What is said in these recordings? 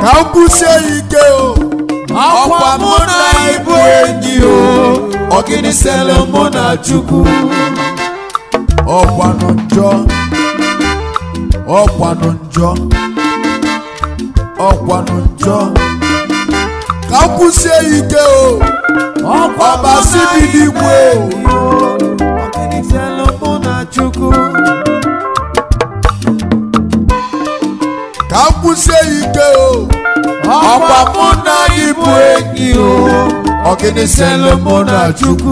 ka m kwụsie ike o ọkwa mụ na ịbụ enyi o ọgịnị sele mụ na chukwu ọkwanụ njọ ọkwanụ njọ ọkwanụ njọ ka m kwụsie ike o ọkwa mụ ọbasi na bi ịbụ n'igwe enyi o ọgịnị sele mụ na chukwu ka m kwụsie ike o ọkwa mụ na ịbụ enyi o ọgịnị sele mụ na chukwu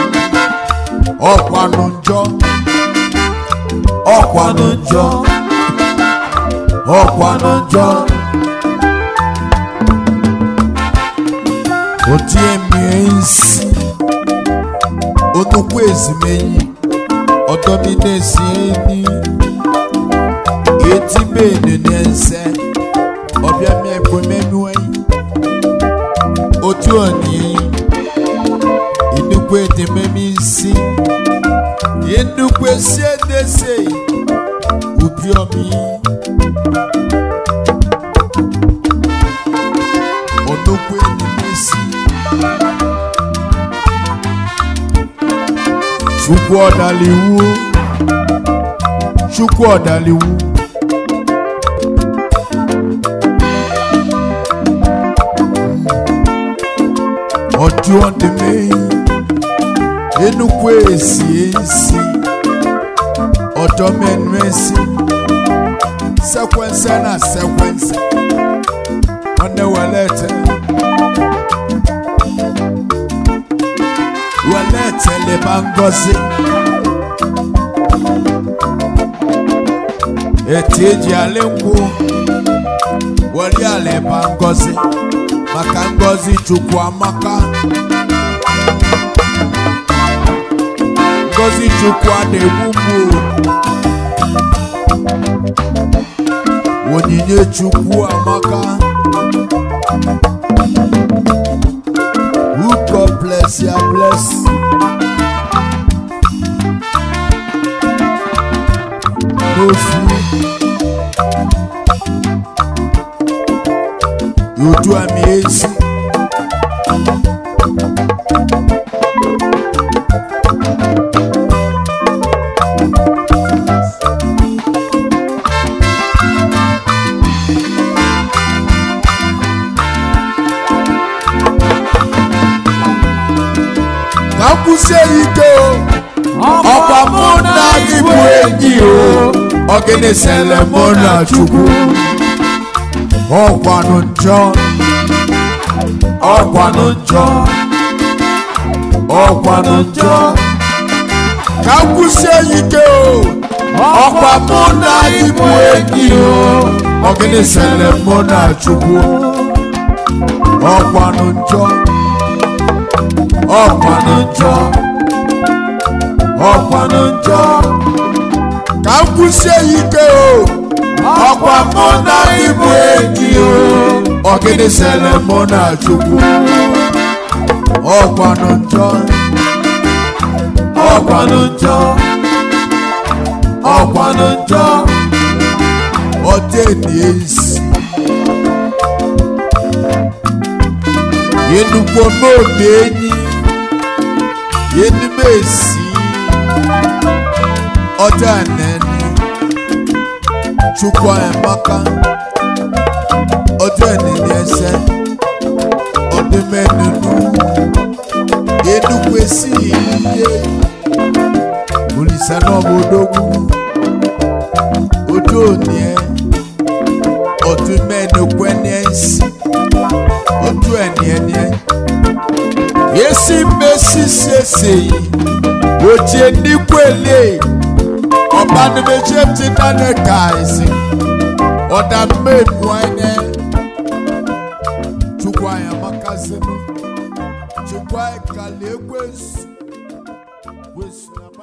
ọkwanụ njọ ọkwanụ njọ ọkwanụ njọ otie mie nsi onukwu ezimenyi ọdọmi na-esi enyi eti benu n'ese ọbịa mi ekwemenu enyi otu oni inukwu edememi nsi inukwu esi edese ubi omi onukwu enimesi chukwu ọdaliwu chukwu ọdaliwu ọdụ ọdịmeyi enukwu esi esi ọdọ mẹnu esi sẹkwẹnsẹ na sẹkwẹnsẹ ọnẹ wẹlẹtẹ wẹlẹtẹ lè má ngọzi eti eji alẹ nkwụ wọlé alẹ má ngọzi maka ngọzi chukwu amaka ngọzi chukwu adịgbu mụ onyinye chukwu amaka who God bless ya bless n'ofu yodu ami ezi ka m kwụsie ike o ọkwa mụ na gị bụ enyi o ọgịnị sele mụ na chukwu ọkwanụ njọ ọkwanụ njọ ọkwanụ njọ ka m kwụsie ike o ọkwa mụ na gị bụ enyi o ọgịnị sele mụ na chukwu ọkwanụ njọ ọkwanụ njọ ọkwanụ njọ ka m kwụsie ike o ọkwa mụ na ịbụ enyi o ọgịnị sele mụ na chukwu ọkwanụ njọ ọkwanụ njọ ọkwanụ njọ ọdịni ezi yenugbo n'obi enyi yenume esi ọjọ ẹnẹni chukwu emaka ọjọ ẹnẹni ẹsẹ ọdụmẹnunu yenugbo esi iye olùsẹ náà bó dógún ojú òní ẹ ọdụmẹnukwu ẹni ẹsì ojú ẹni ẹni ẹ yesi mmesi sese yi wotie nikwele ọba ni mehyia ti nane kaisi ɔda mmenu ɛnɛ tukwa yamakase no tukwa ekale ekwesu wesu